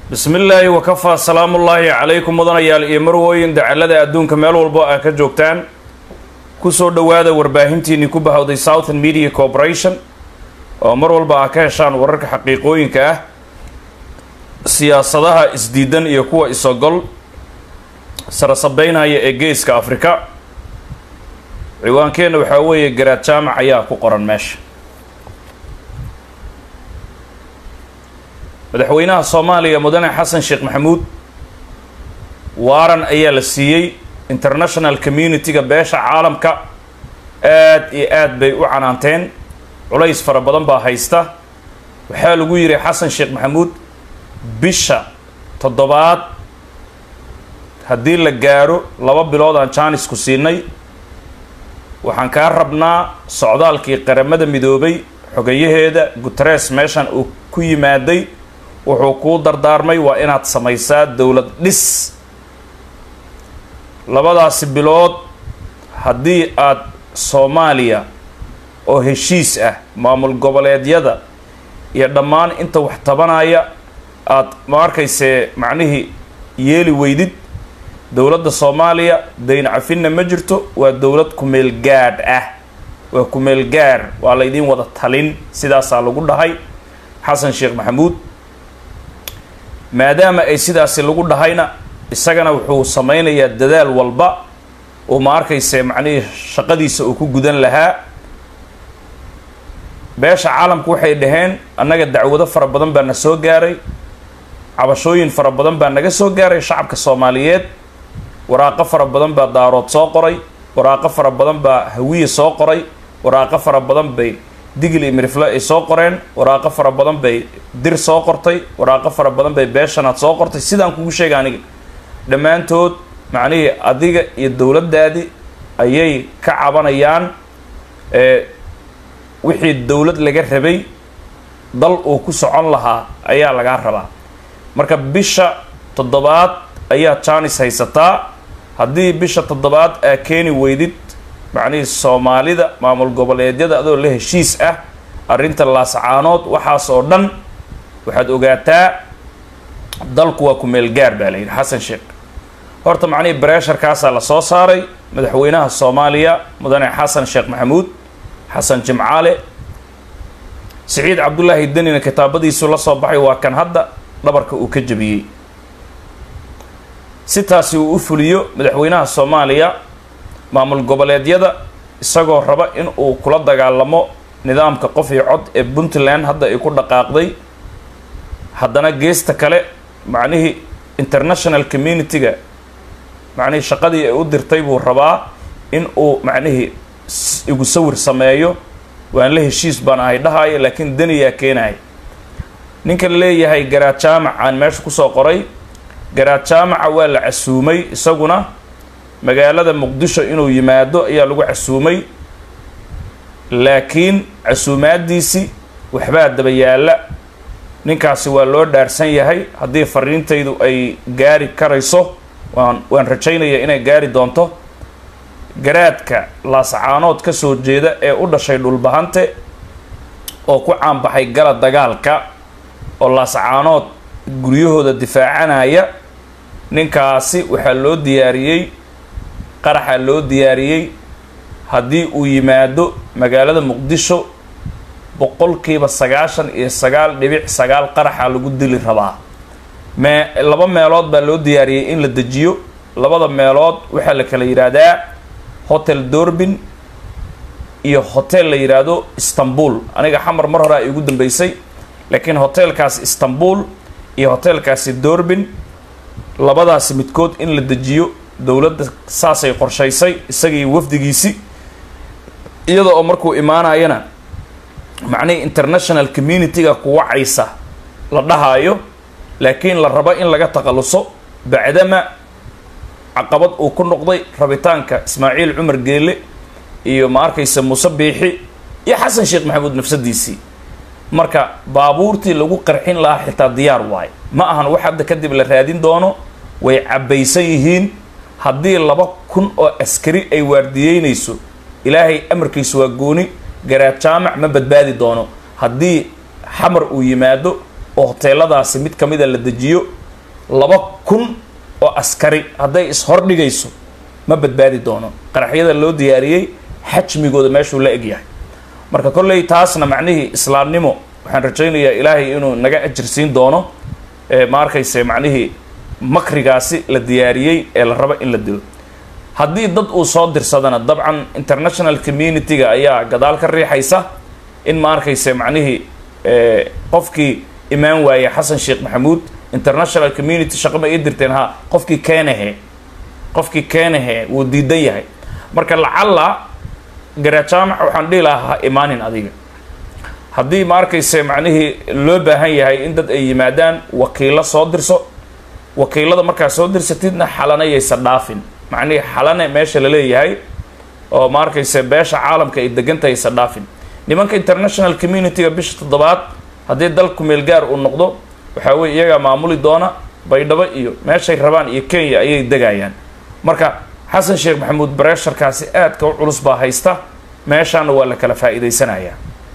bismi illaahi wakafaa salaamullaahi calaykum mudanayaal iyo marwooyin dacalada adduunka meel walbo aa ka joogtaan kusoo dhowaada warbaahintiinii ku bahowday southern media corporation oo mar walba aa ka heshaan wararka xaqiiqooyinka ah siyaasadaha isdiidan iyo kuwa isogol sarasabeynaya ee geeska afrika ciwaankeenna waxaa weeye garaad jaamac ayaa ku qoran meesha madaxweynaha soomaaliya mudane xasan sheekh maxamuud waaran ayaa la siiyey international community-ga beesha caalamka aad iyo aad bay u canaanteen culays fara badan baa haysta waxaa lagu yidhi xasan sheekh maxamuud bisha toddobaad haddii la gaaro laba bilood aan jaanisku siinay waxaan kaa rabnaa socdaalkii qaramada midoobay xogayaheeda guteres meeshan uu ku yimaaday wuxuu kuu dardaarmay waa inaad samaysaa dowlad dhis labadaasi bilood haddii aad soomaaliya oo heshiis ah maamul goboleedyada iyo dhammaan inta wax tabanaya aad ma arkaysee macnihii yeeli weydid dowladda soomaaliya dayn cafinna ma jirto waa dowlad kumeel gaadh ah waa kumeel gaar waa laydiin wada talin sidaasaa lagu dhahay xasan sheekh maxamuud maadaama ay sidaasi lagu dhahayna isagana wuxuu sameynayaa dadaal walba oo ma arkayse macnihii shaqadiisa uu ku gudan lahaa beesha caalamku waxay dhaheen annaga dacwado fara badan baa na soo gaaray cabashooyin fara badan baa naga soo gaaray shacabka soomaaliyeed waraaqo fara badan baa daarood soo qoray waraaqo fara badan baa hawiye soo qoray waraaqo fara badan bay digil iyo mirifle ay soo qoreen waraaqo fara badan bay dir soo qortay waraaqo fara badan bay beeshanaad soo qortay sidaan kugu sheega aniga dhammaantood macnihii adiga iyo dowladdaadii ayay ka cabanayaan wixii dowlad laga rabay dal uu ku socon lahaa ayaa lagaa rabaa marka bisha toddobaad ayaa jaanis haysataa haddii bisha toddobaad aa keeni weydid macnihii soomaalida maamul goboleedyada adoo la heshiis ah arrinta laascaanood waxaas oo dhan waxaad ogaataa dalku waa kumeel gaar baa la yidhi xasan sheekh horta macnihii bareesharkaasaa la soo saaray madaxweynaha soomaaliya mudane xasan sheekh maxamuud xasan jimcaale siciid cabdullaahi denina kitaabadiisu la soo baxay waa kan hadda dhabarka uu ka jabiyey si taasi uu u fuliyo madaxweynaha soomaaliya maamul goboleedyada isagoo raba in uu kula dagaalamo nidaamka qof iyo cod ee puntland hadda ay ku dhaqaaqday haddana geesta kale macnihii international community-ga macnihii shaqadii ay u dirtay buu rabaa in uu macnihii igu sawir sameeyo waan la heshiis baan ahay dhahaayo laakiin daniyaa keenahay ninka leeyahay garaad jaamac aan meesha kusoo qoray garaad jaamaca waa la casuumay isaguna magaalada muqdisho inuu yimaado ayaa lagu casuumay laakiin casuumaadiisi waxbaa daba yaalla ninkaasi waa loo dhaarsan yahay haddii fariintaydu ay gaari karayso waan waan rajaynaya inay gaari doonto garaadka laascaanood ka soo jeeda ee u dhashay dhulbahante oo ku caanbaxay gala dagaalka oo laascaanood guryahooda difaacanaya ninkaasi waxaa loo diyaariyey qaraxaa loo diyaariyey haddii uu yimaado magaalada muqdisho boqolkiiba sagaashan iyo sagaal dhibic sagaal qaraxaa lagu dili rabaa mee laba meelood baa loo diyaariyey in la dejiyo labada meelood waxaa la kala yidhaahdaa hotel dorbin iyo hotel la yidhaahdo istanbul aniga xamar mar hore ay igu dambeysay laakiin hotelkaasi istanbul iyo hotelkaasi dorbin labadaasi midkood in la dejiyo dowladda saasay qorshaysay isagii wafdigiisi iyada oo markuu imaanayana macnihii international community-ga kuwacaysa la dhahaayo laakiin la rabo in laga takhaluso bacdama caqabad uu ku noqday rabitaanka ismaaciil cumar geele iyo ma arkaysa muuse biixi iyo xasan sheekh maxamuud nafsadiisii marka baabuurtii lagu qarxin lahaa xitaa diyaar waayo ma ahan wax hadda kadib la raadin doono way cabbaysan yihiin haddii laba kun oo askari ay waardiyeynayso ilaahay amarkiisu waa gooni garaad jaamac ma badbaadi doono haddii xamar uu yimaado oo hoteeladaasi mid ka mida la dejiyo laba kun oo askari hadday ishordhigayso ma badbaadi doono qaraxyada loo diyaariyey xajmigooda meeshuu la egyahay marka kolley taasna macnihii islaamnimo waxaan rajaynayaa ilaahay inuu naga ajirsiin doono ma arkayse macnihii makrigaasi la diyaariyey ee la rabo in la dilo haddii dad uu soo dirsadana dabcan international community-ga ayaa gadaal ka riixaysa in ma arkayse macnihii qofkii imaan waaye xasan sheekh maxamuud international community shaqo ma ii dirteen ha qofkii keenahe qofkii keenahe wuu diidan yahay marka lacalla garajaamac waxaan dhihi lahaa ha imaanin adiga haddii ma arkayse macnihii loo baahan yahay in dad ay yimaadaan wakiilo soo dirso wakiilada markaa soo dirsatidna xalana yaysa dhaafin macnihii xalane meesha la leeyahay oo ma arkayse beesha caalamka ay degantahay yaysa dhaafin nimanka international community-ga bisha toddobaad haddii dalku meelgaar uu noqdo waxaa weye iyagaa maamuli doona baydhabo iyo meeshay rabaan iyo kenya ayay degayaan marka xasan sheekh maxamuud bareesharkaasi aadka u culus baa haysta meeshaana waa la kala faa'iidaysanayaa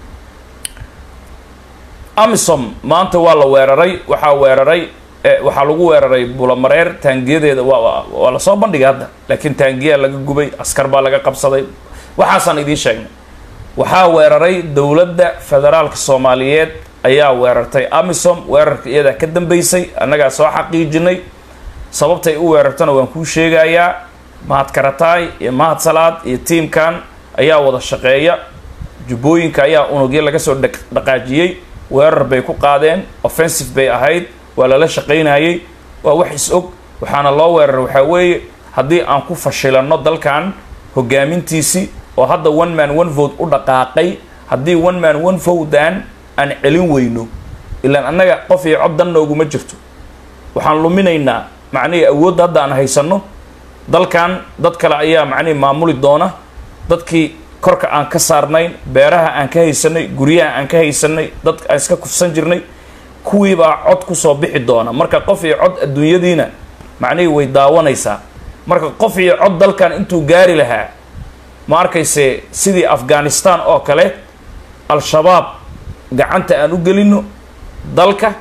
amisom maanta waa la weeraray waxaa weeraray waxaa lagu weeraray bulamareer taangiyadeeda waa waa lasoo bandhigay hadda laakiin taangiyaa laga gubay askar baa laga qabsaday waxaasaan idiin sheegnay waxaa weeraray dowladda federaalka soomaaliyeed ayaa weerartay amisom weerarka iyadaa ka dambeysay annagaa soo xaqiijinay sababtay u weerartana waan kuu sheegayaa mahad karataay iyo mahad salaad iyo tiimkan ayaa wada shaqeeya jubbooyinka ayaa unugyo laga soo dhaqaajiyey weerar bay ku qaadeen offensive bay ahayd waa lala shaqaynayey waa wax is-og waxaana loo weeraray waxaa weeye haddii aan ku fashilanno dalkan hogaamintiisii oo hadda one man one vote u dhaqaaqay haddii one man one votean aan celin weyno ilaan annaga qof iyo cod dan nooguma jirto waxaan luminaynaa macnihii awoodda hadda aan haysanno dalkan dad kale ayaa macnihii maamuli doona dadkii korka aan ka saarnayn beeraha aan ka haysanay guryaha aan ka haysanay dadka aan iska kufsan jirnay kuwiibaa cod kusoo bixi doona marka qof iyo cod adduunyadiina macnihii way daawanaysaa marka qof iyo cod dalkan intuu gaari lahaa ma arkayse sidii afghanistan oo kale al-shabaab gacanta aan u gelino dalka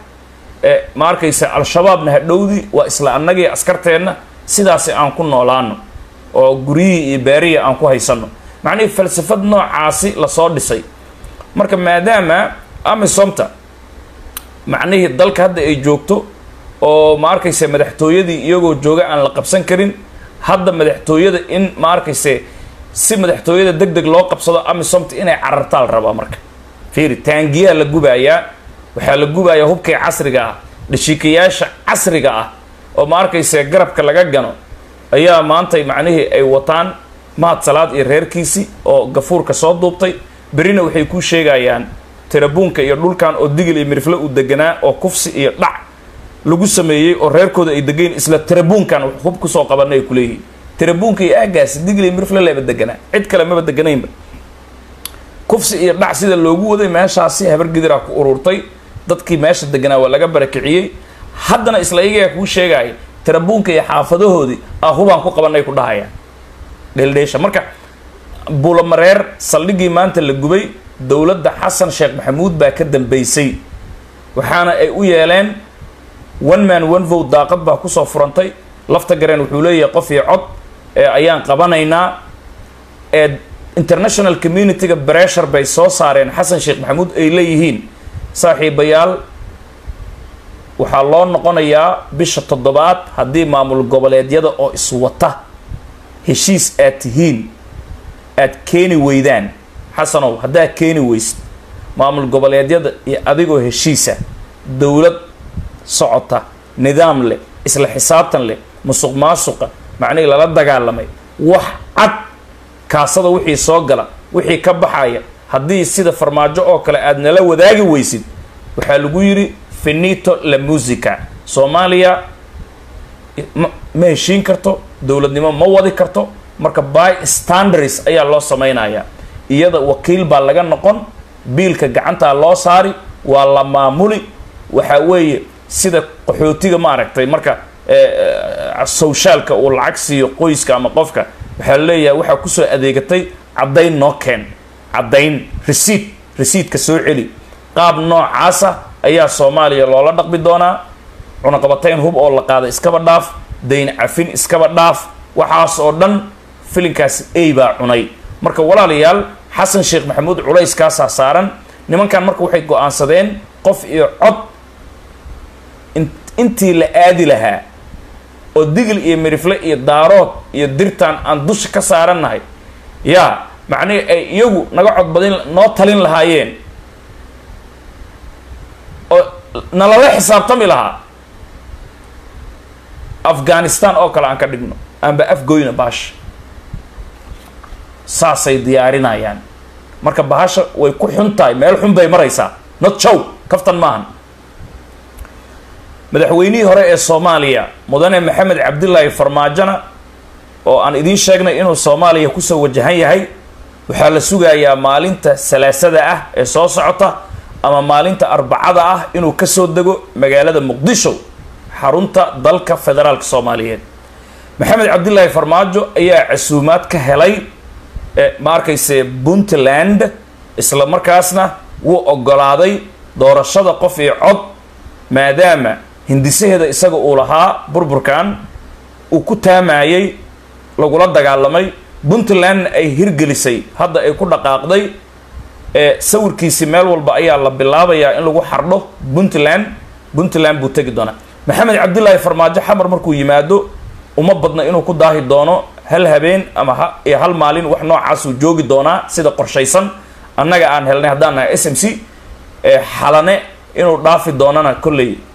ma arkayse al-shabaabna hadhowdii waa isla annagii askarteenna sidaasi aan ku noolaano oo guryihii iyo beerihii aan ku haysano macnihii falsafad noocaasi lasoo dhisay marka maadaama amisomta macnihii dalka hadda ay joogto oo ma arkayse madaxtooyadii iyagoo jooga aan la qabsan karin hadda madaxtooyada in ma arkayse si madaxtooyada deg deg loo qabsado amisomta inay carartaa la rabaa marka fiiri taangiyaa la gubayaa waxaa la gubayaa hubkii casriga ah dhashiikayaasha casriga ah oo ma arkayse garabka laga gano ayaa maantay macnihii ay wataan mahad salaad iyo reerkiisii oo gafuurka soo duubtay berina waxay ku sheegayaan tirabuunka iyo dhulkan oo digil iyo mirifle uu deganaa oo kufsi iyo dhac lagu sameeyey oo reerkooda ay degayn isla tirabuunkan hub kusoo qabanay ay kuleeyihiin tirabuunka iyo aagaasi digil iyo mirifle leeba deganaa cid kale maba deganaynba kufsi iyo dhac sida loogu waday meeshaasi habargidiraa ku ururtay dadkii meesha deganaa waa laga barakiciyey haddana isla iyagaa kuu sheegaya tirabuunka iyo xaafadahoodii ah hubaan ku qabanay ku dhahayaan dheeldheesha marka buulamareer saldhiggii maanta la gubay dowladda xasan sheekh maxamuud baa ka dambeysay waxaana ay u yeeleen one man one vote daaqad baa kusoo furantay lafta gareen wuxuu leeyahay qof iyo cod ee ayaan qabanaynaa ee international community-ga bressure bay soo saareen xasan sheekh maxamuud ay leeyihiin saaxiibayaal waxaa loo noqonayaa bisha toddobaad haddii maamul goboleedyada oo iswata heshiis aad tihiin aad keeni weydaan xasanow haddaad keeni weysid maamul goboleedyada iyo adigoo heshiisa dowlad socota nidaam leh isla xisaabtan leh musuq maasuqa macnihii lala dagaalamay wax cad kaasada wixii soo gala wixii ka baxaya haddii sida farmaajo oo kale aad nala wadaagi weysid waxaa lagu yidhi finito la musica soomaaliya ma ma heshiin karto dowladnimo ma wadi karto marka by standards ayaa loo samaynayaa iyada wakiil baa laga noqon biilka gacantaa loo saari waa la maamuli waxaa weeye sida qaxootiga maaragtay marka sawshaalka uu lacag siiyo qoyska ama qofka waxaa leeyahay waxaa kusoo adeegatay caddayn noo keen caddayn resiid resiidka soo celi qaab noocaasa ayaa soomaaliya loola dhaqmi doonaa cunaqabatayn hub oo la qaada iskaba dhaaf dayn cafin iskaba dhaaf waxaas oo dhan filinkaasi ey baa cunay marka walaalayaal xasan sheekh maxamuud culayskaasaa saaran nimankan marka waxay go-aansadeen qof iyo cod intii la aadi lahaa oo digil iyo mirifle iyo daarood iyo dirtaan aan dusha ka saarannahay yaa macnihii ay iyagu naga codbadin noo talin lahaayeen oo nalala xisaabtami lahaa afghanistan oo kale aan ka dhigno aanba afgoyna baasha saasay diyaarinayaan marka bahasha way ku xun tahay meel xun bay maraysaa not jow kaftan maahan madaxweynihii hore ee soomaaliya mudane maxamed cabdilaahi farmaajona oo aan idiin sheegnay inuu soomaaliya kusoo wajahan yahay waxaa la sugayaa maalinta salaasada ah ee soo socota ama maalinta arbacada ah inuu kasoo dego magaalada muqdisho xarunta dalka federaalka soomaaliyeed maxamed cabdilaahi farmaajo ayaa casuumaad ka helay ma arkayse puntland isla markaasna wuu ogolaaday doorashada qof iyo cod maadaama hindisaheeda isaga uu lahaa burburkan uu ku taamayay lagula dagaalamay puntlandna ay hirgelisay hadda ay ku dhaqaaqday ee sawirkiisi meel walba ayaa la bilaabayaa in lagu xardho puntland puntland buu tegi doonaa maxamed cabdilaahi farmaajo xamar markuu yimaado uma badna inuu ku daahi doono hal habeen ama ha iyo hal maalin wax noocaasuu joogi doonaa sida qorshaysan annaga aan helnay haddaan nahay s m c ee xalane inuu dhaafi doonana kolley